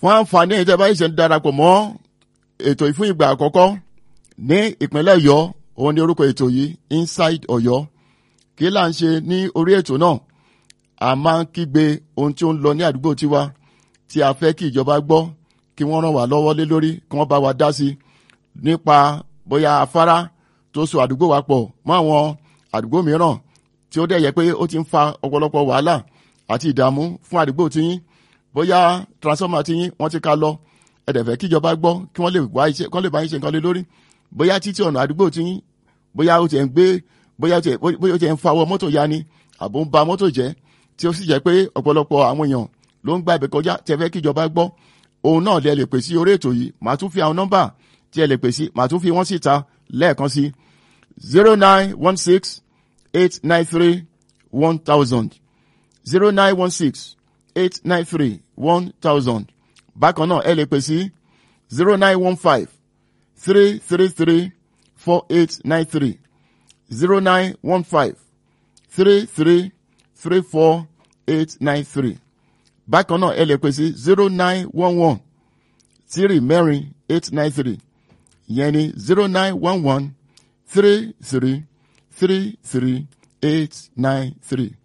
fún àǹfààní ìjọba ìṣẹ̀ ń darapọ̀ mọ́ ètò ìfún ìgbà àkọ́kọ́ ní ìpínlẹ̀ ọ̀yọ́ òun ni orúkọ ètò yìí inside ọ̀yọ́ kí là ń ṣe ní orí ètò náà a máa ń kígbe ohun tí ó ń lọ ní àdúgbò tiwa tí a fẹ́ kí ìjọba gbọ́ kí wọ́n ràn wá lọ́wọ́ lé lórí kí wọ́n bá wa dá sí nípa bóyá afárá tó so àdúgbò wa pọ̀ mọ́ àwọn àdúgbò mìíràn tí ó dẹ̀ yẹ pé ó ti ń fa ọ̀pọ̀lọpọ̀ wàhálà àti ìdààmú fún àdúgbò tiyín bóyá transformer tiyín wọ́n ti ká lọ ẹ̀dẹ̀fẹ̀ kíjọba gbọ́ kí wọ́n lè wá iṣẹ́ kí wọ́n lè bá yín ṣe nǹkan lé lórí bóyá títí ọ̀nà àdúgbò tiyín bóyá ó ti ń gbé bóyá ó ti ń fa ọwọ́ mọ́tò ya ni àbò ń ba mọ́tò jẹ́ tí ó sì jẹ́ pé ọ̀pọ̀lọpọ̀ àwọn èèyàn ló ń gba ibẹ̀ kọjá tí ẹ fẹ́ kíjọba gbọ́ òun náà lẹ lè pè sí orí ètò yìí màá tún fi àwọn nọ́mbà tí ẹ lè pè sí màá tún fi wọ́n síta lẹ́ẹ̀kan sí zero nine one six eight nine three one thousand zero nine one six eight nine three one thousand bákan náà ẹ lè pè sí zero nine one five three three three four eight nine three zero nine one five three three three four eight nine three bákan náà ẹ lè pè sí zero nine one one three mẹ́rin eight nine three ìyẹn ni zero nine one one three three three three eight nine three.